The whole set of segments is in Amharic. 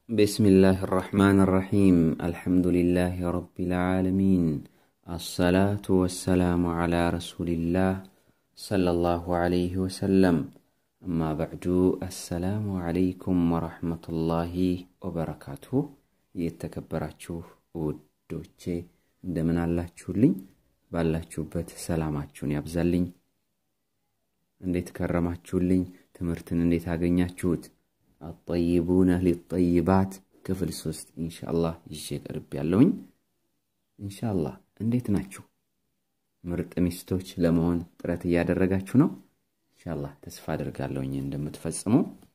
بسم الله الرحمن الرحيم الحمد لله رب العالمين الصلاة والسلام على رسول الله صلى الله عليه وسلم أما بعد السلام عليكم ورحمة الله وبركاته የተከበራችሁ ውዶቼ እንደምን አላችሁልኝ? ባላችሁበት ሰላማችሁን ያብዛልኝ። እንዴት ከረማችሁልኝ? ትምህርትን እንዴት አገኛችሁት? አጠይቡነ ሊጠይባት ክፍል ሶስት ኢንሻአላህ ይዤ ቀርብ ያለውኝ። ኢንሻአላህ እንዴት ናችሁ? ምርጥ ሚስቶች ለመሆን ጥረት እያደረጋችሁ ነው? ኢንሻአላህ ተስፋ አድርጋለሁኝ እንደምትፈጽሙ።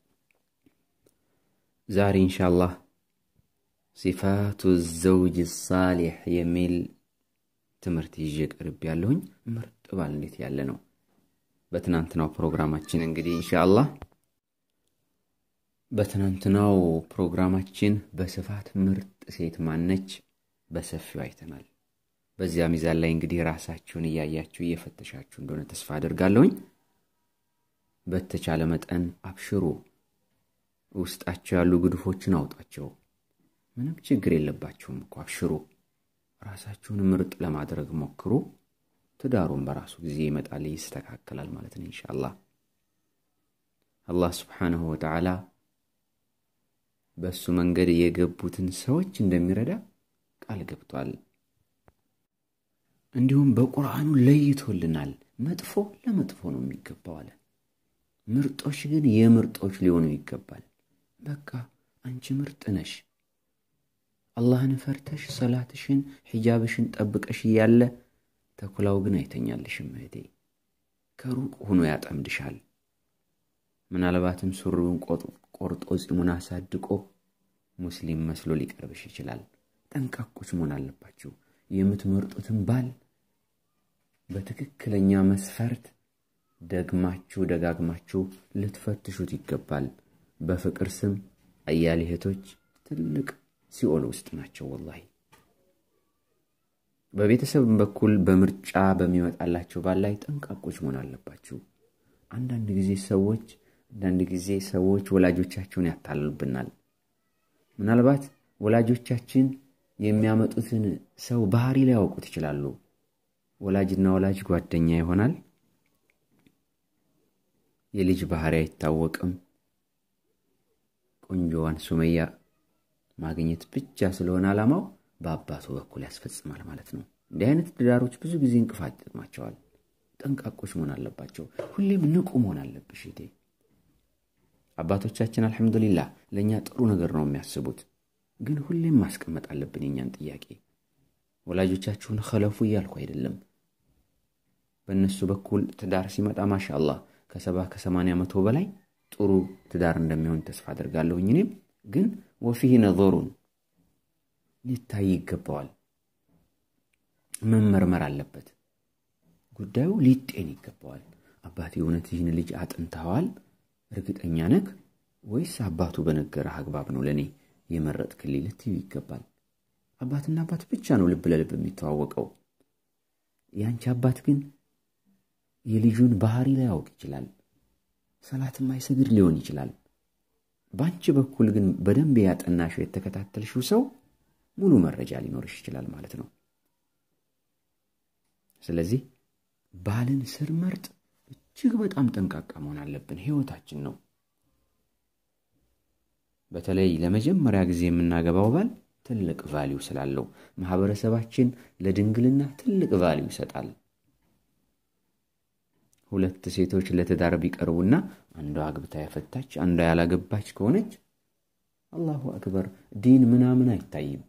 ዛሬ ኢንሻአላህ ሲፋቱ ዘውጅ ሳሊሕ የሚል ትምህርት ይዤ ቀርብ ያለሁኝ። ምርጥ ባል እንዴት ያለ ነው? በትናንትናው ፕሮግራማችን እንግዲህ ኢንሻአላህ በትናንትናው ፕሮግራማችን በስፋት ምርጥ ሴት ማነች በሰፊው አይተናል። በዚያ ሚዛን ላይ እንግዲህ ራሳችሁን እያያችሁ እየፈተሻችሁ እንደሆነ ተስፋ አድርጋለሁኝ። በተቻለ መጠን አብሽሩ። ውስጣቸው ያሉ ግድፎችን አውጣቸው። ምንም ችግር የለባችሁም እኮ አብሽሩ። ራሳችሁን ምርጥ ለማድረግ ሞክሩ። ትዳሩን በራሱ ጊዜ ይመጣል፣ ይስተካከላል ማለት ነው ኢንሻአላህ። አላህ ስብሓንሁ ወተዓላ በእሱ መንገድ የገቡትን ሰዎች እንደሚረዳ ቃል ገብቷል። እንዲሁም በቁርአኑ ለይቶልናል። መጥፎ ለመጥፎ ነው የሚገባው አለ። ምርጦች ግን የምርጦች ሊሆኑ ይገባል። በቃ አንቺ ምርጥ ነሽ። አላህን ፈርተሽ ሰላትሽን ሒጃብሽን ጠብቀሽ እያለ ተኩላው ግን አይተኛልሽም እህቴ። ከሩቅ ሆኖ ያጠምድሻል። ምናልባትም ሱሪውን ቆርጦ ፂሙን አሳድቆ ሙስሊም መስሎ ሊቀርብሽ ይችላል። ጠንቃቆች መሆን አለባችሁ። የምትመርጡትን ባል በትክክለኛ መስፈርት ደግማችሁ ደጋግማችሁ ልትፈትሹት ይገባል። በፍቅር ስም አያሌ እህቶች ትልቅ ሲኦል ውስጥ ናቸው። ወላሂ በቤተሰብ በኩል በምርጫ በሚመጣላቸው ባል ላይ ጠንቃቆች መሆን አለባችሁ። አንዳንድ ጊዜ ሰዎች አንዳንድ ጊዜ ሰዎች ወላጆቻቸውን ያታልሉብናል። ምናልባት ወላጆቻችን የሚያመጡትን ሰው ባህሪ ሊያውቁት ይችላሉ። ወላጅና ወላጅ ጓደኛ ይሆናል። የልጅ ባህሪ አይታወቅም። ቆንጆዋን ሱመያ ማግኘት ብቻ ስለሆነ ዓላማው በአባቱ በኩል ያስፈጽማል ማለት ነው። እንዲህ አይነት ትዳሮች ብዙ ጊዜ እንቅፋት ይገጥማቸዋል። ጠንቃቆች መሆን አለባቸው። ሁሌም ንቁ መሆን አለብሽ እህቴ። አባቶቻችን አልሐምዱሊላህ ለእኛ ጥሩ ነገር ነው የሚያስቡት፣ ግን ሁሌም ማስቀመጥ አለብን የእኛን ጥያቄ። ወላጆቻችሁን ከለፉ እያልኩ አይደለም። በእነሱ በኩል ትዳር ሲመጣ ማሻ አላህ ከሰባ ከሰማንያ መቶ በላይ ጥሩ ትዳር እንደሚሆን ተስፋ አድርጋለሁኝ። እኔም ግን ወፊህ ነዞሩን ሊታይ ይገባዋል፣ መመርመር አለበት። ጉዳዩ ሊጤን ይገባዋል። አባቴ እውነት ይህን ልጅ አጥንተዋል እርግጠኛ ነህ ወይስ አባቱ በነገረህ አግባብ ነው ለእኔ የመረጥክልኝ ልትዩ ይገባል። አባትና አባት ብቻ ነው ልብ ለልብ የሚተዋወቀው። የአንቺ አባት ግን የልጁን ባህሪ ላይ ያውቅ ይችላል። ሰላት የማይሰግድ ሊሆን ይችላል። በአንቺ በኩል ግን በደንብ ያጠናሽው የተከታተልሽው ሰው ሙሉ መረጃ ሊኖርሽ ይችላል ማለት ነው። ስለዚህ ባልን ስንመርጥ እጅግ በጣም ጠንቃቃ መሆን አለብን። ህይወታችን ነው። በተለይ ለመጀመሪያ ጊዜ የምናገባው ባል ትልቅ ቫሊዩ ስላለው ማህበረሰባችን ለድንግልና ትልቅ ቫሊዩ ይሰጣል። ሁለት ሴቶች ለትዳር ቢቀርቡና አንዷ አግብታ ያፈታች አንዷ ያላገባች ከሆነች አላሁ አክበር ዲን ምናምን አይታይም።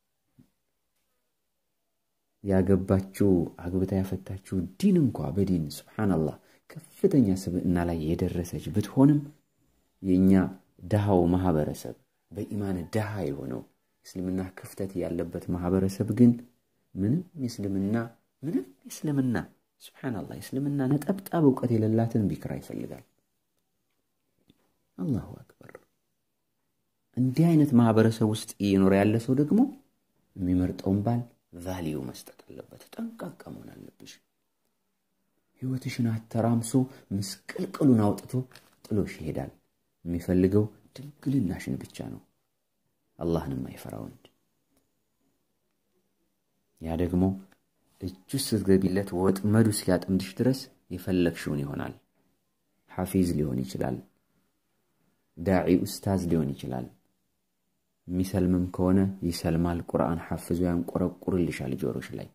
ያገባችው አግብታ ያፈታችው ዲን እንኳ በዲን ሱብሓነላህ ከፍተኛ ስብዕና ላይ የደረሰች ብትሆንም የእኛ ድሃው ማህበረሰብ በኢማን ድሃ የሆነው እስልምና ክፍተት ያለበት ማህበረሰብ ግን ምንም የእስልምና ምንም የእስልምና ሱብሓነላህ የእስልምና ነጠብጣብ እውቀት የሌላትን ቢክራ ይፈልጋል። አላሁ አክበር። እንዲህ አይነት ማህበረሰብ ውስጥ እየኖረ ያለ ሰው ደግሞ የሚመርጠውን ባል ቫሊዩ መስጠት አለበት። ጠንቃቃ መሆን አለብሽ። ህይወትሽን አተራምሶ ምስቅልቅሉን አውጥቶ ጥሎሽ ይሄዳል። የሚፈልገው ድንግልናሽን ብቻ ነው። አላህን የማይፈራ ወንድ። ያ ደግሞ እጁ ስትገቢለት ወጥመዱ እስኪያጠምድሽ ድረስ የፈለግሽውን ይሆናል። ሐፊዝ ሊሆን ይችላል። ዳዒ ኡስታዝ ሊሆን ይችላል። የሚሰልምም ከሆነ ይሰልማል። ቁርአን ሐፍዞ ያንቆረቁርልሻል ጆሮሽ ላይ።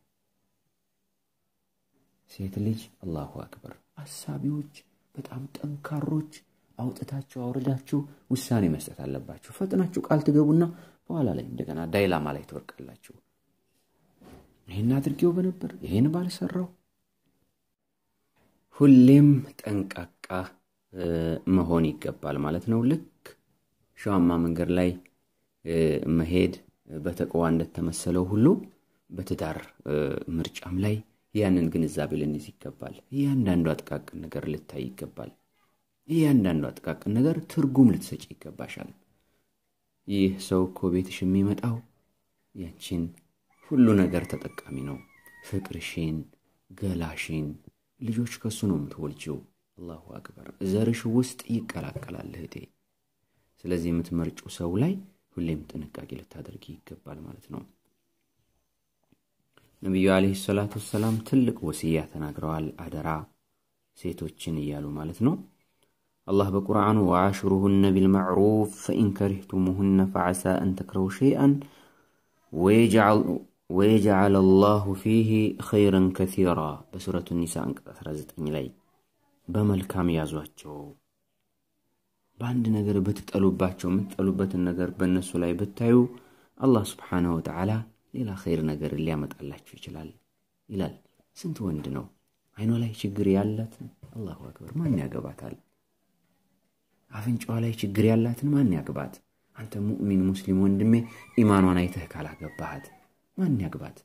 ሴት ልጅ አላሁ አክበር አሳቢዎች፣ በጣም ጠንካሮች፣ አውጥታችሁ አውርዳችሁ ውሳኔ መስጠት አለባችሁ። ፈጥናችሁ ቃል ትገቡና በኋላ ላይ እንደገና ዳይላማ ላይ ትወርቃላችሁ። ይህን አድርጌው በነበር ይህን ባልሰራው። ሁሌም ጠንቃቃ መሆን ይገባል ማለት ነው። ልክ ሸዋማ መንገድ ላይ መሄድ በተቅዋ እንደተመሰለው ሁሉ በትዳር ምርጫም ላይ ያንን ግንዛቤ ልንይዝ ይገባል። እያንዳንዱ ጥቃቅን ነገር ልታይ ይገባል። እያንዳንዱ ጥቃቅን ነገር ትርጉም ልትሰጪ ይገባሻል። ይህ ሰው እኮ ቤትሽ የሚመጣው ያንቺን ሁሉ ነገር ተጠቃሚ ነው። ፍቅርሽን፣ ገላሽን፣ ልጆች ከሱ ነው የምትወልጂው። አላሁ አክበር። ዘርሽ ውስጥ ይቀላቀላል እህቴ። ስለዚህ የምትመርጪው ሰው ላይ ሁሌም ጥንቃቄ ልታደርጊ ይገባል ማለት ነው። ነቢዩ ዓለይሂ ሰላቱ ወሰላም ትልቅ ወስያ ተናግረዋል። አደራ ሴቶችን እያሉ ማለት ነው። አላህ በቁርአኑ ወዓሽሩሁነ ቢልማዕሩፍ ፈኢን ከሪህቱሙሁነ ፈዓሳ አን ተክረሁ ሸይአን ወየጅዓል አላሁ ፊህ ኸይረን ከሲራ በሱረቱ ኒሳ አንቀጽ 19 ላይ በመልካም ያዟቸው። በአንድ ነገር ብትጠሉባቸው የምትጠሉበትን ነገር በእነሱ ላይ ብታዩ አላህ ስብሓነሁ ወተዓላ ሌላ ኸይር ነገር ሊያመጣላችሁ ይችላል ይላል። ስንት ወንድ ነው አይኗ ላይ ችግር ያላትን አላሁ አክበር ማን ያገባታል? አፍንጫዋ ላይ ችግር ያላትን ማን ያግባት? አንተ ሙእሚን ሙስሊም ወንድሜ ኢማኗን አይተህ ካላገባሃት ማን ያግባት?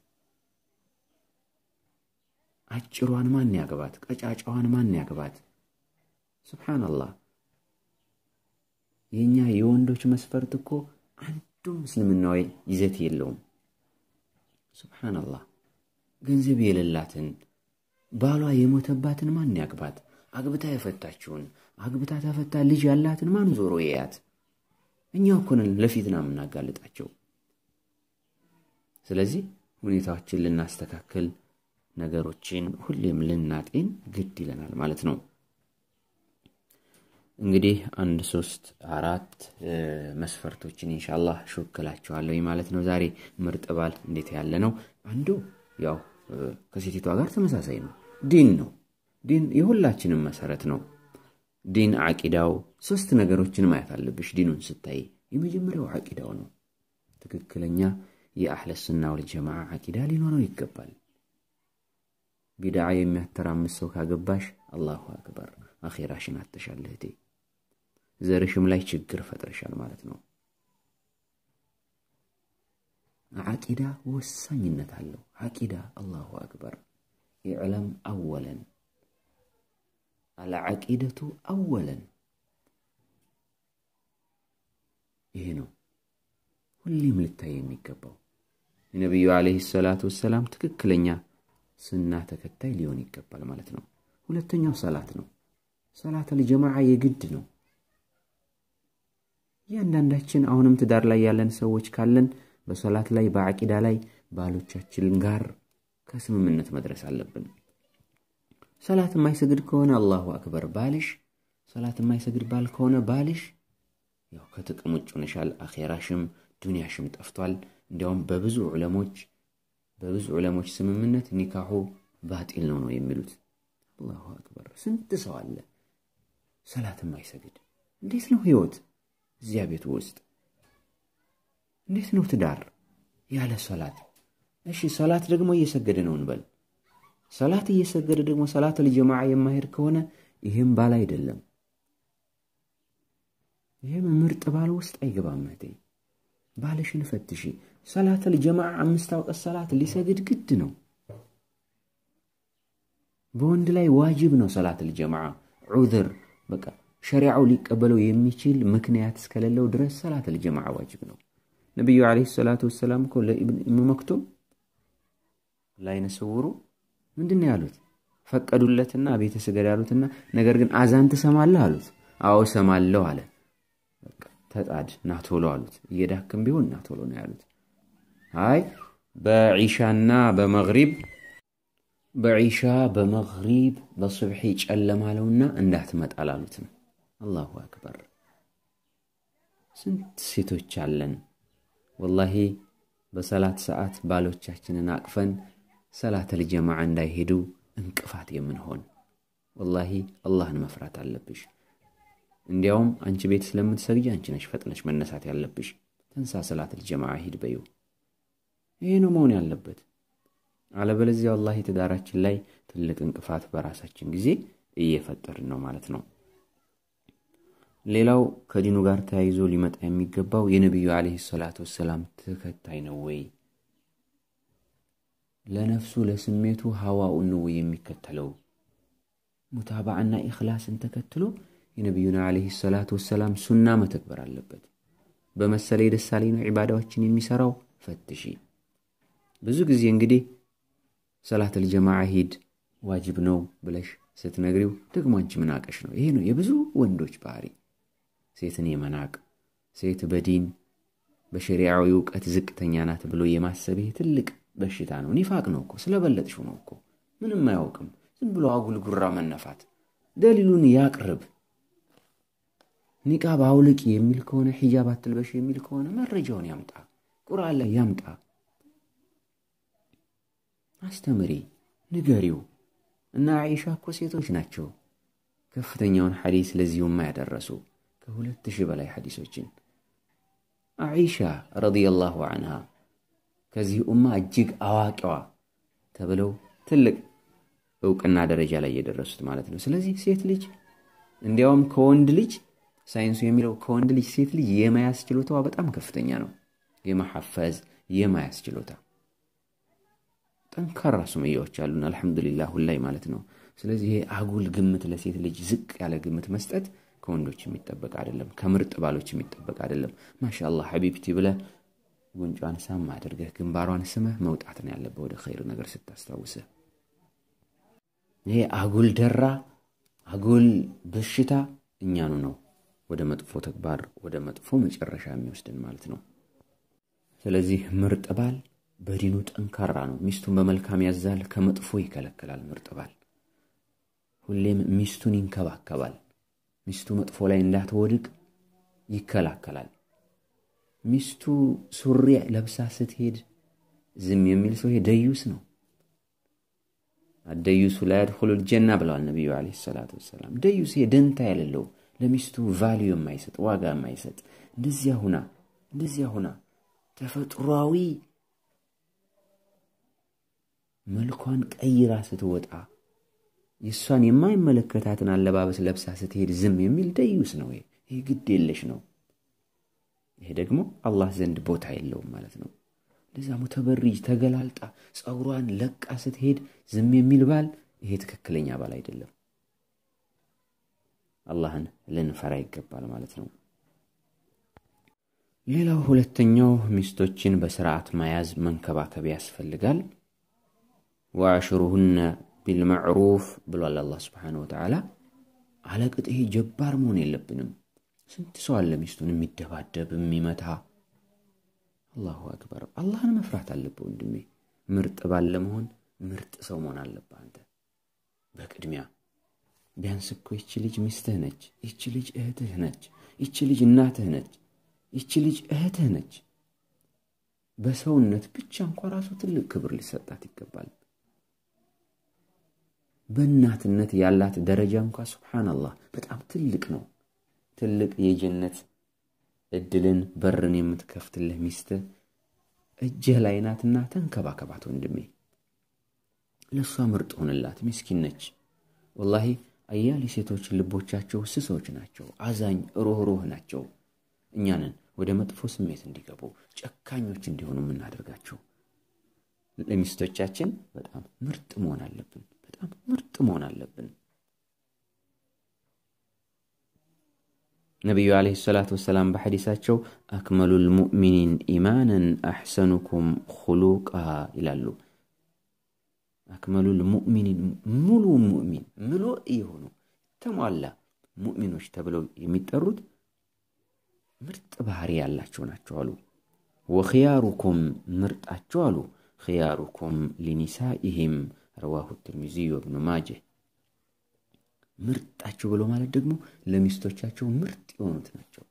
አጭሯን ማን ያግባት? ቀጫጫዋን ማን ያግባት? ሱብሓነላህ። የእኛ የወንዶች መስፈርት እኮ አንዱም እስልምናዊ ይዘት የለውም። ሱብሓነላህ። ገንዘብ የሌላትን ባሏ የሞተባትን ማን ያግባት? አግብታ የፈታችውን አግብታ ተፈታ ልጅ ያላትን ማን ዞሮ የያት? እኛ እኮ ነን ለፊትና የምናጋልጣቸው። ስለዚህ ሁኔታዎችን ልናስተካክል ነገሮችን ሁሌም ልናጤን ግድ ይለናል ማለት ነው። እንግዲህ አንድ ሶስት አራት መስፈርቶችን ኢንሻአላህ ሾክላችኋለሁ ማለት ነው። ዛሬ ምርጥ ባል እንዴት ያለ ነው? አንዱ ያው ከሴቲቷ ጋር ተመሳሳይ ነው። ዲን ነው። ዲን የሁላችንም መሰረት ነው። ዲን አቂዳው፣ ሶስት ነገሮችን ማየት አለብሽ ዲኑን ስታይ። የመጀመሪያው አቂዳው ነው። ትክክለኛ የአህለ ሱና ወል ጀማዓ አቂዳ ሊኖረው ይገባል። ቢድዓ የሚያተራምስ ሰው ካገባሽ አላሁ አክበር አኼራሽን አተሻል እህቴ። ዘርሽም ላይ ችግር ፈጥረሻል ማለት ነው። አቂዳ ወሳኝነት አለው። አቂዳ አላሁ አክበር ኢዕለም አወለን አልዓቂደቱ አወለን። ይሄ ነው ሁሌም ልታይ የሚገባው። የነቢዩ ዓለይሂ ሰላቱ ወሰላም ትክክለኛ ስና ተከታይ ሊሆን ይገባል ማለት ነው። ሁለተኛው ሰላት ነው። ሰላት አልጀማዓ የግድ ነው። እያንዳንዳችን አሁንም ትዳር ላይ ያለን ሰዎች ካለን በሰላት ላይ በአቂዳ ላይ ባሎቻችን ጋር ከስምምነት መድረስ አለብን። ሰላት የማይሰግድ ከሆነ አላሁ አክበር ባልሽ፣ ሰላት የማይሰግድ ባል ከሆነ ባልሽ ያው ከጥቅም ውጭ ሆነሻል። አኼራሽም ዱንያሽም ጠፍቷል። እንዲያውም በብዙ ዑለሞች በብዙ ዑለሞች ስምምነት ኒካሑ ባጢል ነው ነው የሚሉት። አላሁ አክበር ስንት ሰው አለ ሰላት የማይሰግድ። እንዴት ነው ህይወት እዚያ ቤቱ ውስጥ? እንዴት ነው ትዳር ያለ ሰላት? እሺ ሰላት ደግሞ እየሰገደ ነው እንበል። ሰላት እየሰገደ ደግሞ ሰላት ልጀማዓ የማሄድ ከሆነ ይህም ባል አይደለም። ይህም ምርጥ ባል ውስጥ አይገባም። እህቴ ባልሽን ፈትሺ። ሰላት ልጀማዓ አምስት አውቀት ሰላት ሊሰግድ ግድ ነው። በወንድ ላይ ዋጅብ ነው ሰላት ልጀማዓ። ዑዝር በቃ ሸሪዓው ሊቀበለው የሚችል ምክንያት እስከሌለው ድረስ ሰላት ልጀማዓ ዋጅብ ነው። ነቢዩ ዓለይሂ ሰላቱ ወሰላም እኮ ለኢብኑ መክቱም ላይነ ስውሩ ምንድን ነው ያሉት? ፈቀዱለትና ቤተ ስገድ ያሉትና ነገር ግን አዛን ትሰማለህ አሉት። አዎ ሰማለሁ አለ። ተጣድ ናቶሎ አሉት። እየዳክም ቢሆን ናቶሎ ነው ያሉት። አይ በዒሻና በመግሪብ በዒሻ በመግሪብ በሱብሒ ጨለማለውና እንዳትመጣ ላሉት ነው። አላሁ አክበር። ስንት ሴቶች አለን ወላሂ በሰላት ሰዓት ባሎቻችንን አቅፈን ሰላተል ጀማዓ እንዳይሄዱ እንቅፋት የምንሆን ወላሂ አላህን መፍራት አለብሽ። እንዲያውም አንቺ ቤት ስለምትሰግጂ አንቺ ነሽ ፈጥነሽ መነሳት ያለብሽ። ተንሳ ሰላተል ጀማዓ ሂድ በይው። ይሄ ነው መሆን ያለበት። አለበለዚያ ወላሂ ትዳራችን ላይ ትልቅ እንቅፋት በራሳችን ጊዜ እየፈጠርን ነው ማለት ነው። ሌላው ከዲኑ ጋር ተያይዞ ሊመጣ የሚገባው የነቢዩ ዓለይሂ ሰላቱ ወሰላም ተከታይ ነው ወይ? ለነፍሱ ለስሜቱ ሀዋኡን ነው ወይ የሚከተለው? ሙታባዕና ኢኽላስን ተከትሎ የነቢዩና ዓለይሂ ሰላቱ ወሰላም ሱና መተግበር አለበት። በመሰለ የደሳሌ ነው ዒባዳዎችን የሚሠራው ፈትሺ። ብዙ ጊዜ እንግዲህ ሰላተል ጀማዓ ሂድ ዋጅብ ነው ብለሽ ስትነግሪው ደግሞ አንቺ ምን አቀሽ ነው። ይሄ ነው የብዙ ወንዶች ባህሪ፣ ሴትን የመናቅ ሴት በዲን በሸሪዓዊ እውቀት ዝቅተኛ ናት ብሎ የማሰብ ይሄ ትልቅ በሽታ ነው። ኒፋቅ ነው እኮ ስለበለጥሽው ነው እኮ ምንም አያውቅም። ዝም ብሎ አጉል ጉራ መነፋት። ደሊሉን ያቅርብ። ኒቃብ አውልቂ የሚል ከሆነ ሒጃብ አትልበሽ የሚል ከሆነ መረጃውን ያምጣ፣ ቁርአን ላይ ያምጣ። አስተምሪ፣ ንገሪው። እና አይሻ እኮ ሴቶች ናቸው ከፍተኛውን ሐዲስ ለዚሁማ ያደረሱ ከሁለት ሺህ በላይ ሐዲሶችን አይሻ ረዲየላሁ አንሃ ከዚህ ኡማ እጅግ አዋቂዋ ተብለው ትልቅ እውቅና ደረጃ ላይ የደረሱት ማለት ነው። ስለዚህ ሴት ልጅ እንዲያውም ከወንድ ልጅ ሳይንሱ የሚለው ከወንድ ልጅ ሴት ልጅ የመያዝ ችሎታዋ በጣም ከፍተኛ ነው። የመሐፈዝ የመያዝ ችሎታ ጠንካራ ሱመያዎች አሉን፣ አልሐምዱሊላህ ሁላይ ማለት ነው። ስለዚህ ይሄ አጉል ግምት ለሴት ልጅ ዝቅ ያለ ግምት መስጠት ከወንዶች የሚጠበቅ አይደለም፣ ከምርጥ ባሎች የሚጠበቅ አይደለም። ማሻአላህ ሐቢብቲ ብለህ ጉንጯን ሳም አድርገህ ግንባሯን ስመህ መውጣት ነው ያለብህ ወደ ኸይር ነገር ስታስታውስህ። ይሄ አጉል ደራ አጉል በሽታ እኛኑ ነው ወደ መጥፎ ተግባር ወደ መጥፎ መጨረሻ የሚወስድን ማለት ነው። ስለዚህ ምርጥ ባል በዲኑ ጠንካራ ነው። ሚስቱን በመልካም ያዛል፣ ከመጥፎ ይከለክላል። ምርጥ ባል ሁሌም ሚስቱን ይንከባከባል። ሚስቱ መጥፎ ላይ እንዳትወድቅ ይከላከላል። ሚስቱ ሱሪ ለብሳ ስትሄድ ዝም የሚል ሰው ይሄ ደዩስ ነው። አደዩሱ ላ ያድኹሉል ጀና ብለዋል ነቢዩ ዓለይሂ ሰላቱ ወሰላም። ደዩስ ይሄ ደንታ የሌለው ለሚስቱ ቫሊዩ የማይሰጥ ዋጋ የማይሰጥ እንደዚያ ሁና እንደዚያ ሁና ተፈጥሯዊ መልኳን ቀይራ ስትወጣ የእሷን የማይመለከታትን አለባበስ ለብሳ ስትሄድ ዝም የሚል ደዩስ ነው። ይሄ ግድ የለሽ ነው። ይሄ ደግሞ አላህ ዘንድ ቦታ የለውም ማለት ነው። እንደዛ ሙተበሪጅ ተገላልጣ ፀጉሯን ለቃ ስትሄድ ዝም የሚል ባል ይሄ ትክክለኛ ባል አይደለም። አላህን ልንፈራ ይገባል ማለት ነው። ሌላው ሁለተኛው ሚስቶችን በስርዓት መያዝ መንከባከብ ያስፈልጋል። ወአሽሩሁነ ቢልመዕሩፍ ብሏል አላህ ስብሓነሁ ወተዓላ። አለቅጥ ይሄ ጀባር መሆን የለብንም። ስንት ሰው አለ ሚስቱን የሚደባደብ የሚመታ። አላሁ አክበር። አላህን መፍራት አለብህ ወንድሜ። ምርጥ ባል ለመሆን ምርጥ ሰው መሆን አለብህ አንተ በቅድሚያ። ቢያንስ እኮ ይቺ ልጅ ሚስትህ ነች፣ ይቺ ልጅ እህትህ ነች፣ ይቺ ልጅ እናትህ ነች፣ ይቺ ልጅ እህትህ ነች። በሰውነት ብቻ እንኳ ራሱ ትልቅ ክብር ሊሰጣት ይገባል። በእናትነት ያላት ደረጃ እንኳ ሱብሓነላህ በጣም ትልቅ ነው። ትልቅ የጀነት እድልን በርን የምትከፍትልህ ሚስትህ እጅህ ላይ ናትና ተንከባከባት ወንድሜ። ለእሷ ምርጥ ሆንላት። ምስኪን ነች ወላሂ። አያሌ ሴቶች ልቦቻቸው ስሶች ናቸው፣ አዛኝ ሩህሩህ ናቸው። እኛንን ወደ መጥፎ ስሜት እንዲገቡ ጨካኞች እንዲሆኑ የምናደርጋቸው። ለሚስቶቻችን በጣም ምርጥ መሆን አለብን። በጣም ምርጥ መሆን አለብን። ነቢዩ ዓለይሂ ሰላቱ ወሰላም በሐዲሳቸው አክመሉል ሙእሚኒን ኢማናን አሕሰኑኩም ኹሉቃ ይላሉ። አክመሉል ሙእሚኒን ሙሉ ሙእሚን ምሉእ የሆኑ ተሟላ ሙእሚኖች ተብለው የሚጠሩት ምርጥ ባህሪ ያላቸው ናቸው አሉ። ወኽያሩኩም ምርጣቸው አሉ ኽያሩኩም ሊኒሳኢሂም ረዋሁ ትርሚዚዩ ወብኑ ማጀህ ምርጣቸው ብሎ ማለት ደግሞ ለሚስቶቻቸው ምርጥ የሆኑት ናቸው።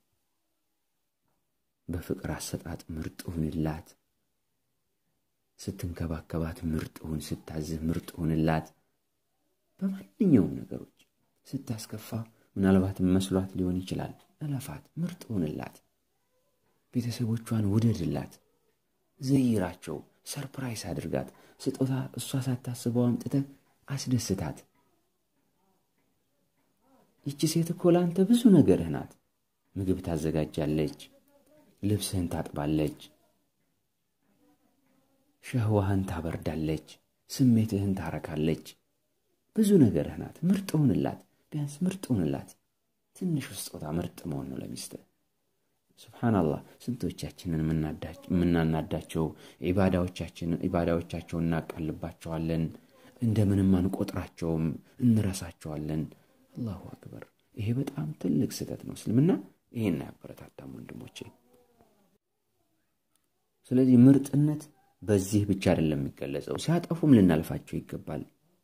በፍቅር አሰጣጥ ምርጥ ሁንላት፣ ስትንከባከባት ምርጥ ሁን፣ ስታዝህ ምርጥ ሁንላት። በማንኛውም ነገሮች ስታስከፋ ምናልባት መስሏት ሊሆን ይችላል፣ እለፋት፣ ምርጥ ሁንላት። ቤተሰቦቿን ውደድላት፣ ዘይራቸው፣ ሰርፕራይስ አድርጋት። ስጦታ እሷ ሳታስበው አምጥተህ አስደስታት። ይቺ ሴት እኮ ለአንተ ብዙ ነገርህ ናት። ምግብ ታዘጋጃለች፣ ልብስህን ታጥባለች፣ ሸህዋህን ታበርዳለች፣ ስሜትህን ታረካለች። ብዙ ነገርህ ናት። ምርጥ ሁንላት፣ ቢያንስ ምርጥ ሁንላት። ትንሽ ስጦታ ምርጥ መሆን ነው ለሚስትህ። ሱብሓናላህ ስንቶቻችንን የምናናዳቸው ኢባዳዎቻቸውን እናቃልባቸዋለን። እንደምንም አንቆጥራቸውም፣ እንረሳቸዋለን። አላሁ አክበር። ይሄ በጣም ትልቅ ስህተት ነው። እስልምና ይሄን አያበረታታም ወንድሞቼ። ስለዚህ ምርጥነት በዚህ ብቻ አይደለም የሚገለጸው፣ ሲያጠፉም ልናልፋቸው ይገባል።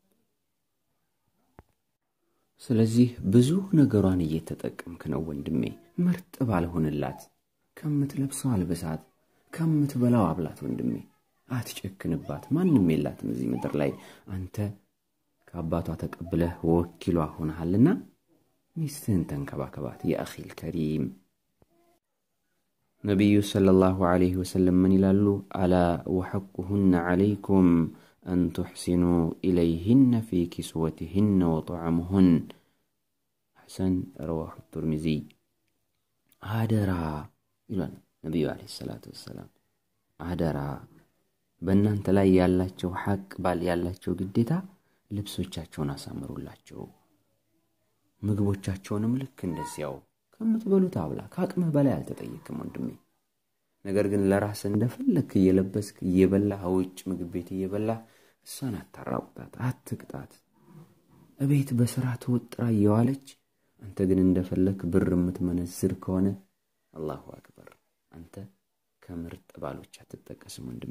ስለዚህ ብዙ ነገሯን እየተጠቀምክ ነው ወንድሜ። ምርጥ ባልሆንላት፣ ከምትለብሰው አልብሳት፣ ከምትበላው አብላት ወንድሜ። አትጨክንባት። ማንም የላትም እዚህ ምድር ላይ አንተ ከአባቷ ተቀብለህ ወኪሏ ሆነሃልና ሚስትህን ተንከባከባት። የአኺል ከሪም ነቢዩ ሰለላሁ ዐለይሂ ወሰለም ምን ይላሉ? አላ ወሐቁሁነ ዐለይኩም አን ቱሕሲኑ ኢለይህነ ፊ ኪስወትህነ ወጠዓሙሁን። ሐሰን ረዋሁ ቱርሚዚ። አደራ ይሏል ነቢዩ ዐለይሂ ሰላቱ ወሰላም። አደራ በእናንተ ላይ ያላቸው ሐቅ ባል ያላቸው ግዴታ ልብሶቻቸውን አሳምሩላቸው፣ ምግቦቻቸውንም ልክ እንደዚያው ከምትበሉት አብላ። ከአቅምህ በላይ አልተጠየቅም ወንድሜ። ነገር ግን ለራስህ እንደፈለግክ እየለበስክ እየበላህ ውጭ ምግብ ቤት እየበላህ እሷን አታራቁታት፣ አትቅጣት። እቤት በስራ ተወጥራ እየዋለች አንተ ግን እንደፈለግክ ብር የምትመነዝር ከሆነ አላሁ አክበር፣ አንተ ከምርጥ ባሎች አትጠቀስም ወንድሜ።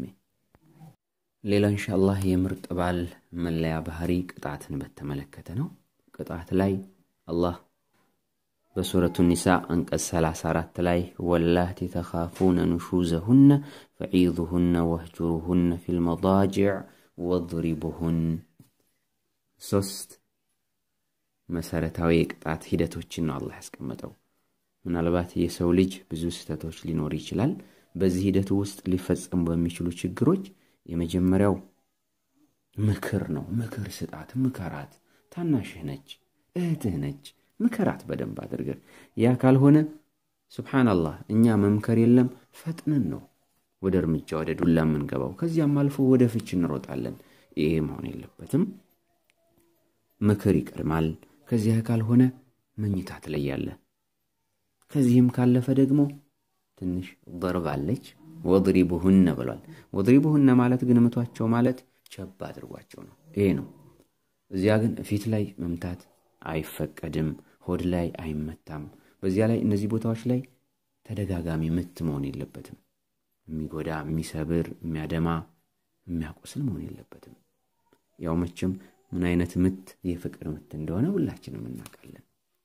ሌላ እንሻአላህ የምርጥ ባል መለያ ባህሪ ቅጣትን በተመለከተ ነው። ቅጣት ላይ አላህ በሱረቱ ኒሳ አንቀጽ 34 ላይ ወላቲ ተኻፉነ ኑሹዘሁነ ፈዒዙሁነ ወህጁሩሁነ ፊል መዳጅዕ ወድሪቡሁን። ሶስት መሰረታዊ የቅጣት ሂደቶችን ነው አላህ ያስቀመጠው። ምናልባት የሰው ልጅ ብዙ ስህተቶች ሊኖር ይችላል። በዚህ ሂደቱ ውስጥ ሊፈጸሙ በሚችሉ ችግሮች የመጀመሪያው ምክር ነው። ምክር ስጣት፣ ምከራት። ታናሽህ ነች፣ እህትህ ነች። ምከራት በደንብ አድርገህ። ያ ካልሆነ ሱብሓነላህ እኛ መምከር የለም ፈጥነን ነው ወደ እርምጃ ወደ ዱላ የምንገባው። ከዚያም አልፎ ወደ ፍች እንሮጣለን። ይሄ መሆን የለበትም። ምክር ይቀድማል። ከዚያ ካልሆነ መኝታ ትለያለህ። ከዚህም ካለፈ ደግሞ ትንሽ ደርብ አለች። ወድሪቡሁነ ብሏል። ወድሪቡሁነ ማለት ግን ምቷቸው ማለት ቸብ አድርጓቸው ነው። ይሄ ነው። እዚያ ግን ፊት ላይ መምታት አይፈቀድም። ሆድ ላይ አይመታም። በዚያ ላይ እነዚህ ቦታዎች ላይ ተደጋጋሚ ምት መሆን የለበትም። የሚጎዳ፣ የሚሰብር፣ የሚያደማ፣ የሚያቆስል መሆን የለበትም። ያው መቼም ምን አይነት ምት የፍቅር ምት እንደሆነ ሁላችንም እናውቃለን።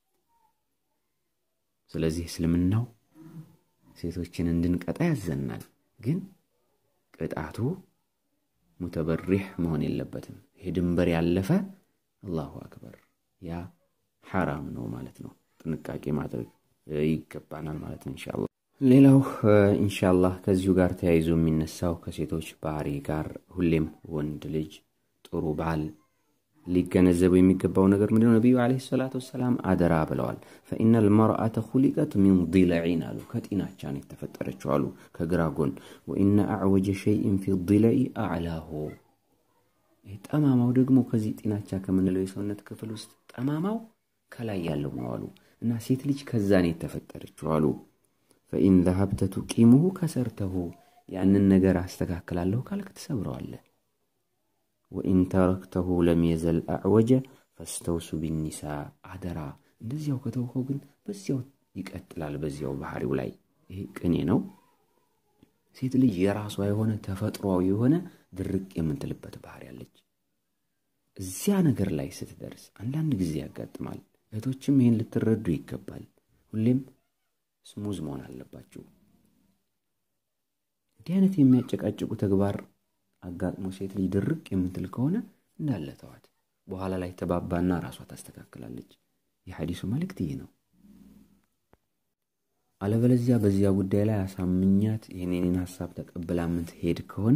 ስለዚህ እስልምናው ሴቶችን እንድንቀጣ ያዘናል። ግን ቅጣቱ ሙተበሪሕ መሆን የለበትም። ይሄ ድንበር ያለፈ አላሁ አክበር ያ ሐራም ነው ማለት ነው። ጥንቃቄ ማድረግ ይገባናል ማለት ነው ኢንሻአላህ። ሌላው ኢንሻአላህ ከዚሁ ጋር ተያይዞ የሚነሳው ከሴቶች ባህሪ ጋር ሁሌም ወንድ ልጅ ጥሩ ባል ሊገነዘበው የሚገባው ነገር ምንድነው? ነቢዩ ዓለይሂ ሰላቱ ወሰላም አደራ ብለዋል። ፈኢነል መርአተ ኹሊቀት ሚን ዲለዒን አሉ፣ ከጢናቻ ነው የተፈጠረችው አሉ፣ ከግራ ጎን። ወኢነ አዕወጀ ሸይእን ፊ ዲለኢ አዕላሁ ጠማማው ደግሞ ከዚህ ጢናቻ ከምንለው የሰውነት ክፍል ውስጥ ጠማማው ከላይ ያለው ነው አሉ እና ሴት ልጅ ከዛ ነው የተፈጠረችው አሉ። ፈኢን ዘሀብተ ቱቂሙሁ ከሰርተሁ ያንን ነገር አስተካክላለሁ ካልክ ትሰብረዋለህ። ወኢን ተረክተሁ ለም የዘል አዕወጀ ፈስተውሱ ቢኒሳ አደራ። እንደዚያው ከተውከው ግን በዚያው ይቀጥላል በዚያው ባህሪው ላይ። ይሄ ቅኔ ነው። ሴት ልጅ የራሷ የሆነ ተፈጥሯዊ የሆነ ድርቅ የምትልበት ባህሪ አለች። እዚያ ነገር ላይ ስትደርስ አንዳንድ ጊዜ ያጋጥማል። እህቶችም ይህን ልትረዱ ይገባል። ሁሌም ስሙዝ መሆን አለባችሁ። እንዲህ አይነት የሚያጨቃጭቁ ተግባር አጋጥሞ ሴት ልጅ ድርቅ የምትል ከሆነ እንዳለ ተዋት። በኋላ ላይ ተባባና ራሷ ታስተካክላለች። የሐዲሱ መልእክት ይህ ነው። አለበለዚያ በዚያ ጉዳይ ላይ አሳምኛት የኔን ሀሳብ ተቀብላ የምትሄድ ከሆነ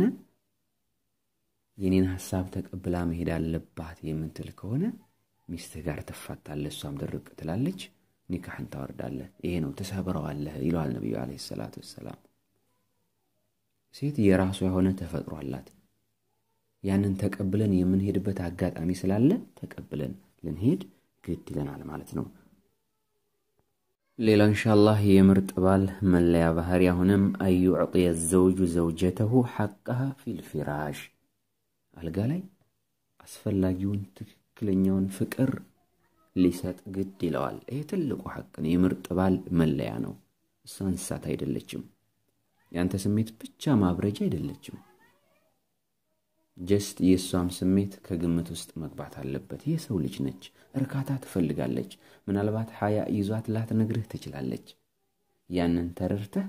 የኔን ሀሳብ ተቀብላ መሄድ አለባት የምትል ከሆነ ሚስትህ ጋር ትፋታለህ፣ እሷም ድርቅ ትላለች፣ ኒካህን ታወርዳለህ። ይሄ ነው ትሰብረዋለህ ይለዋል ነቢዩ ዓለይሂ ሰላቱ ወሰላም። ሴት የራሷ የሆነ ተፈጥሮ አላት። ያንን ተቀብለን የምንሄድበት አጋጣሚ ስላለ ተቀብለን ልንሄድ ግድ ይለናል ማለት ነው። ሌላው እንሻላህ የምርጥ ባል መለያ ባህሪ አሁንም አዩዕጥየ ዘውጁ ዘውጀተሁ ሐቀሃ ፊልፊራሽ አልጋ ላይ አስፈላጊውን ትክክለኛውን ፍቅር ሊሰጥ ግድ ይለዋል። ይሄ ትልቁ ሐቅ ነው። የምርጥ ባል መለያ ነው። እሷ እንስሳት አይደለችም። የአንተ ስሜት ብቻ ማብረጃ አይደለችም። ጀስት የእሷም ስሜት ከግምት ውስጥ መግባት አለበት። የሰው ልጅ ነች፣ እርካታ ትፈልጋለች። ምናልባት ሀያ ይዟት ላትነግርህ ትችላለች። ያንን ተረድተህ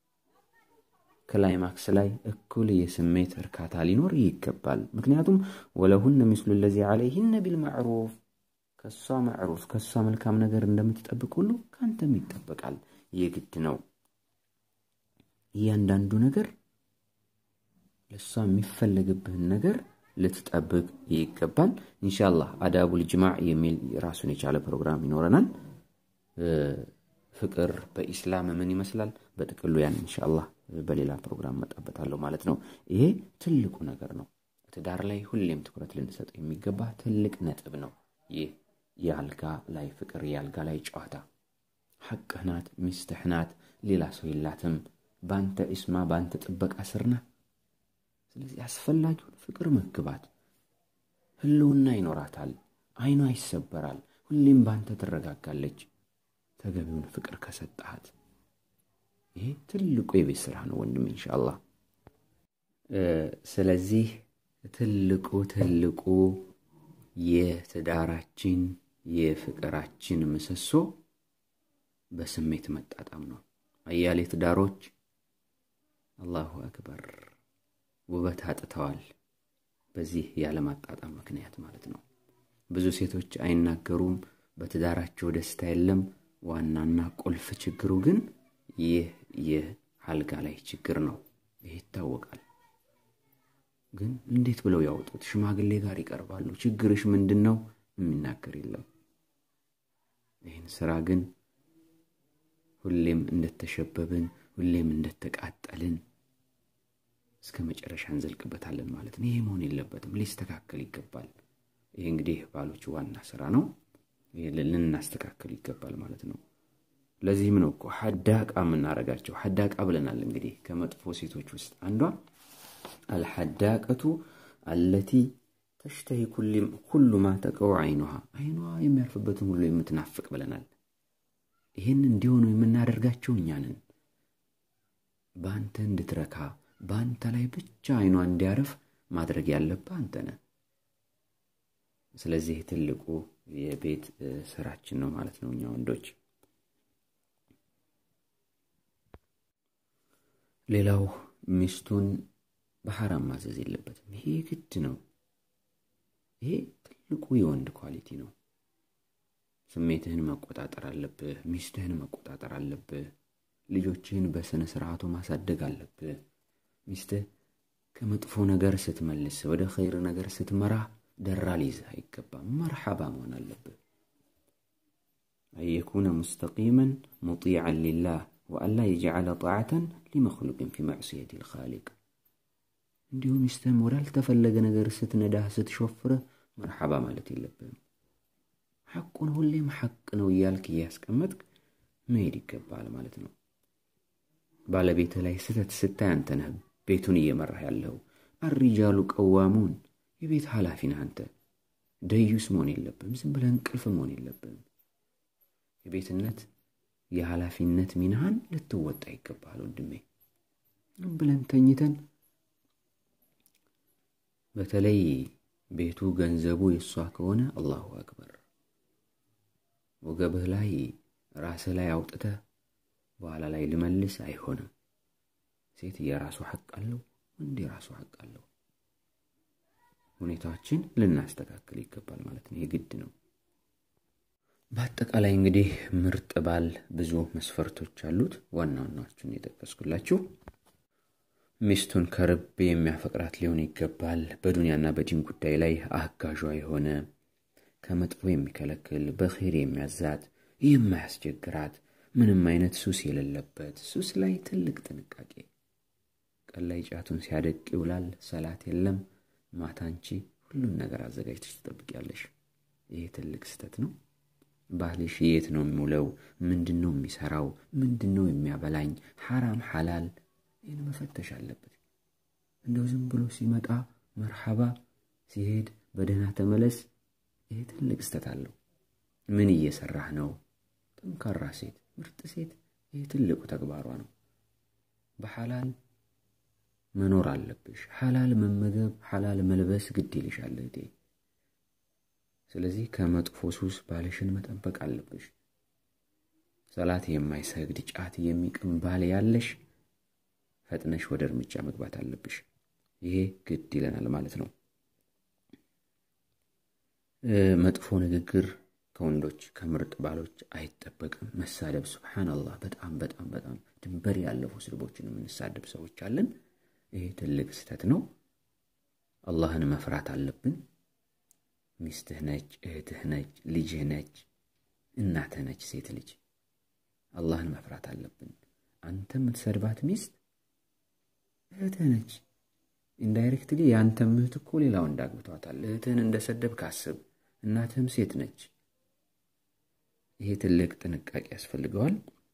ክላይማክስ ላይ እኩል የስሜት እርካታ ሊኖር ይገባል። ምክንያቱም ወለሁነ ሚስሉ ለዚ ዓለይህነ ቢልማዕሩፍ ከእሷ ማዕሩፍ ከእሷ መልካም ነገር እንደምትጠብቅ ሁሉ ከአንተም ይጠበቃል። የግድ ነው። እያንዳንዱ ነገር ለእሷ የሚፈለግብህን ነገር ልትጠብቅ ይገባል። ኢንሻላህ አዳቡል ጅማዕ የሚል ራሱን የቻለ ፕሮግራም ይኖረናል። ፍቅር በኢስላም ምን ይመስላል? በጥቅሉ ያን ኢንሻላህ በሌላ ፕሮግራም መጣበታለሁ ማለት ነው። ይሄ ትልቁ ነገር ነው። ትዳር ላይ ሁሌም ትኩረት ልንሰጠው የሚገባ ትልቅ ነጥብ ነው። ይህ የአልጋ ላይ ፍቅር፣ የአልጋ ላይ ጨዋታ ሐቅህ ናት፣ ሚስትህ ናት፣ ሌላ ሰው የላትም። በአንተ ኢስማ በአንተ ጥበቃ ስር ናት። ስለዚህ አስፈላጊውን ፍቅር መግባት፣ ህልውና ይኖራታል፣ አይኗ ይሰበራል፣ ሁሌም በአንተ ትረጋጋለች። ተገቢውን ፍቅር ከሰጠሃት ይሄ ትልቁ የቤት ስራ ነው ወንድም ኢንሻአላህ። ስለዚህ ትልቁ ትልቁ የትዳራችን የፍቅራችን ምሰሶ በስሜት መጣጣም ነው። አያሌ ትዳሮች አላሁ አክበር ውበት አጥተዋል። በዚህ ያለማጣጣም ምክንያት ማለት ነው። ብዙ ሴቶች አይናገሩም፣ በትዳራቸው ደስታ የለም። ዋናና ቁልፍ ችግሩ ግን ይህ የአልጋ ላይ ችግር ነው። ይህ ይታወቃል። ግን እንዴት ብለው ያወጡት? ሽማግሌ ጋር ይቀርባሉ። ችግርሽ ምንድን ነው? የሚናገር የለም። ይህን ስራ ግን ሁሌም እንደተሸበብን፣ ሁሌም እንደተቃጠልን እስከ መጨረሻ እንዘልቅበታለን ማለት ነው። ይሄ መሆን የለበትም፣ ሊስተካከል ይገባል። ይሄ እንግዲህ ባሎች ዋና ስራ ነው። ልናስተካከል ይገባል ማለት ነው። ለዚህም ነው እኮ ሐዳቃ የምናረጋቸው። ሐዳቃ ብለናል እንግዲህ ከመጥፎ ሴቶች ውስጥ አንዷ አልሐዳቀቱ አለቲ ተሽተሂ ኩሉ ማ ተቀው አይኗሃ አይኗ የሚያርፍበትን ሁሉ የምትናፍቅ ብለናል። ይህን እንዲሆኑ የምናደርጋቸው እኛንን በአንተ እንድትረካ በአንተ ላይ ብቻ አይኗ እንዲያርፍ ማድረግ ያለብህ አንተ ነህ። ስለዚህ ትልቁ የቤት ስራችን ነው ማለት ነው እኛ ወንዶች። ሌላው ሚስቱን በሐራም ማዘዝ የለበትም። ይሄ ግድ ነው። ይሄ ትልቁ የወንድ ኳሊቲ ነው። ስሜትህን መቆጣጠር አለብህ። ሚስትህን መቆጣጠር አለብህ። ልጆችህን በስነ ስርዓቱ ማሳደግ አለብህ። ሚስትህ ከመጥፎ ነገር ስትመልስ ወደ ኸይር ነገር ስትመራ ደራ ሊይዝህ አይገባም። መርሓባ መሆን አለብህ። አየኩነ ሙስተቂመን ሙጢዐን ሊላህ ወአላ የጀዓለ ጣዓተን ሊመክሉቅን ፊ መዕስየት ልኻሊቅ እንዲሁም ሚስትህም ወዳልተፈለገ ነገር ስትነዳህ ስትሾፍርህ መርሓባ ማለት የለብህም። ሐቁን ሁሌም ሐቅ ነው እያልክ እያስቀመጥክ መሄድ ይገባል ማለት ነው። ባለቤትህ ላይ ስህተት ስታይ አንተ ነህ ቤቱን እየመራህ ያለው። አሪጃሉ ቀዋሙን የቤት ኃላፊ ነህ አንተ። ደዩስ መሆን የለብህም። ዝም ብለህ እንቅልፍ መሆን የለብህም። የቤትነት የኃላፊነት ሚናህን ልትወጣ ይገባል ወንድሜ። ብለን ተኝተን በተለይ ቤቱ ገንዘቡ የእሷ ከሆነ አላሁ አክበር ወገብህ ላይ ራስህ ላይ አውጥተህ በኋላ ላይ ልመልስ አይሆንም። ሴት የራሱ ሐቅ አለው፣ ወንድ የራሱ ሐቅ አለው። ሁኔታዎችን ልናስተካክል ይገባል ማለት ነው። የግድ ነው። በአጠቃላይ እንግዲህ ምርጥ ባል ብዙ መስፈርቶች አሉት። ዋና ዋናዎቹን የጠቀስኩላችሁ ሚስቱን ከርብ የሚያፈቅራት ሊሆን ይገባል። በዱንያና በዲን ጉዳይ ላይ አጋዧ የሆነ ከመጥፎ የሚከለክል በኸይር የሚያዛት የማያስቸግራት ምንም አይነት ሱስ የሌለበት ሱስ ላይ ትልቅ ጥንቃቄ። ቀን ላይ ጫቱን ሲያደቅ ይውላል፣ ሰላት የለም። ማታ አንቺ ሁሉን ነገር አዘጋጅተሽ ትጠብቂያለሽ። ይሄ ትልቅ ስህተት ነው። ባልሽ የት ነው የሚውለው? ምንድን ነው የሚሰራው? ምንድን ነው የሚያበላኝ? ሐራም ሐላል ይህን መፈተሽ አለበት። እንደው ዝም ብሎ ሲመጣ መርሐባ ሲሄድ በደህና ተመለስ፣ ይሄ ትልቅ ስተት አለው። ምን እየሰራህ ነው? ጠንካራ ሴት፣ ምርጥ ሴት፣ ይህ ትልቁ ተግባሯ ነው። በሐላል መኖር አለብሽ። ሐላል መመገብ፣ ሐላል መልበስ ግድ ይልሻል እህቴ። ስለዚህ ከመጥፎ ሱስ ባልሽን መጠበቅ አለብሽ። ሰላት የማይሰግድ ጫት የሚቅም ባል ያለሽ ፈጥነሽ ወደ እርምጃ መግባት አለብሽ። ይሄ ግድ ይለናል ማለት ነው። መጥፎ ንግግር ከወንዶች ከምርጥ ባሎች አይጠበቅም። መሳደብ፣ ሱብሓነላህ፣ በጣም በጣም በጣም ድንበር ያለፉ ስድቦችን የምንሳደብ ሰዎች አለን። ይሄ ትልቅ ስህተት ነው። አላህን መፍራት አለብን። ሚስትህ ነች፣ እህትህ ነች፣ ልጅህ ነች፣ እናትህ ነች፣ ሴት ልጅ አላህን መፍራት አለብን። አንተ የምትሰድባት ሚስት እህትህ ነች። ኢንዳይሬክትሊ የአንተም እህት እኮ ሌላ ወንድ አግብቷታል። እህትህን እንደሰደብ ካስብ፣ እናትህም ሴት ነች። ይሄ ትልቅ ጥንቃቄ ያስፈልገዋል።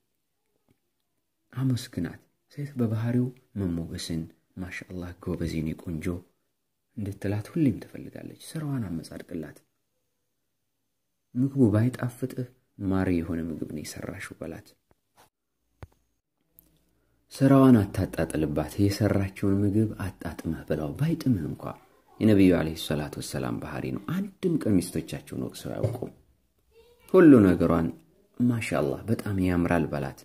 አመስግናት። ሴት በባህሪው መሞገስን ማሻአላህ ጎበዜኔ ቆንጆ እንድትላት ሁሌም ትፈልጋለች። ስራዋን አመጻድቅላት። ምግቡ ባይጣፍጥህ ማር የሆነ ምግብ ነው የሰራሽው በላት። ስራዋን አታጣጥልባት። የሰራችውን ምግብ አጣጥመህ ብላው። ባይጥምህ እንኳ የነቢዩ ዓለይሂ ሰላቱ ወሰላም ባህሪ ነው። አንድም ቀን ሚስቶቻቸውን ወቅሰው አያውቁም። ሁሉ ነገሯን ማሻአላህ በጣም ያምራል በላት።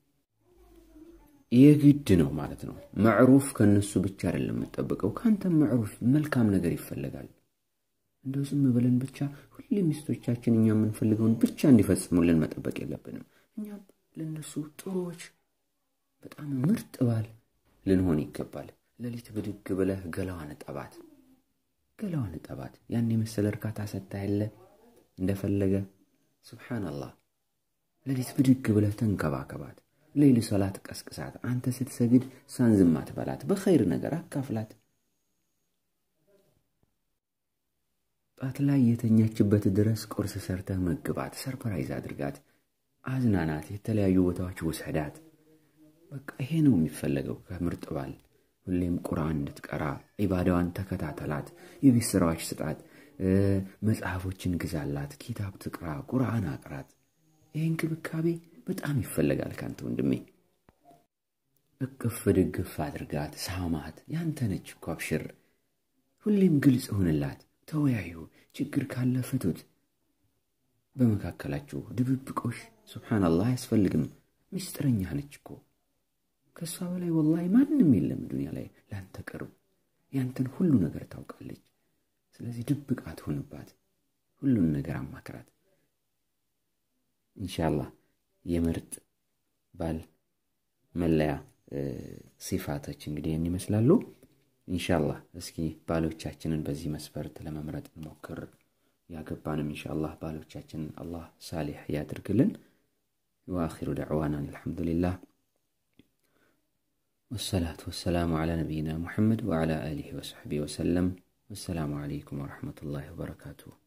የግድ ነው ማለት ነው። መዕሩፍ ከእነሱ ብቻ አይደለም የምጠብቀው፣ ከአንተም መዕሩፍ መልካም ነገር ይፈለጋል። እንደው ዝም ብለን ብቻ ሁሌ ሚስቶቻችን እኛ የምንፈልገውን ብቻ እንዲፈጽሙልን መጠበቅ የለብንም። እኛም ለእነሱ ጥሩዎች፣ በጣም ምርጥ ባል ልንሆን ይገባል። ሌሊት ብድግ ብለህ ገላዋን ጠባት፣ ገላዋን ጠባት። ያን የመሰለ እርካታ ሰጥታ ያለ እንደፈለገ ሱብሓነላህ። ሌሊት ብድግ ብለህ ተንከባከባት። ሌሊ ሰላት ቀስቅሳት። አንተ ስትሰግድ ሳንዝማት በላት። በኸይር ነገር አካፍላት። ጣት ላይ የተኛችበት ድረስ ቁርስ ሰርተህ መግባት። ሰርፕራይዝ አድርጋት፣ አዝናናት፣ የተለያዩ ቦታዎች ውሰዳት። በቃ ይሄ ነው የሚፈለገው ከምርጥ ባል። ሁሌም ቁርአን እንድትቀራ ዒባዳዋን ተከታተላት። የቤት ስራዎች ስጣት። መጽሐፎችን ግዛላት። ኪታብ ትቅራ፣ ቁርአን አቅራት። ይህ እንክብካቤ በጣም ይፈለጋል ካንተ ወንድሜ። እቅፍ ድግፍ አድርጋት፣ ሳማት። ያንተ ነች እኮ አብሽር። ሁሌም ግልጽ ሁንላት። ተወያዩ። ችግር ካለ ፍቱት። በመካከላችሁ ድብብቆሽ ሱብሓነላህ አያስፈልግም። ምስጢረኛ ነች እኮ ከእሷ በላይ ወላሂ ማንም የለም ዱንያ ላይ ለአንተ ቅርብ። ያንተን ሁሉ ነገር ታውቃለች። ስለዚህ ድብቅ አትሆንባት። ሁሉን ነገር አማክራት። ኢንሻአላህ የምርጥ ባል መለያ ሲፋቶች እንግዲህ ይህን ይመስላሉ። ኢንሻአላህ እስኪ ባሎቻችንን በዚህ መስፈርት ለመምረጥ እንሞክር። ያገባንም ኢንሻአላህ ባሎቻችንን አላህ ሳሊሕ ያድርግልን። ወአኺሩ ደዕዋና አልሐምዱሊላህ ወሰላቱ ወሰላሙ ዓላ ነቢይና ሙሐመድ ወዓላ አሊሂ ወሰሕቢሂ ወሰለም። ወሰላሙ ዓለይኩም ወረሕመቱላሂ ወበረካቱሁ።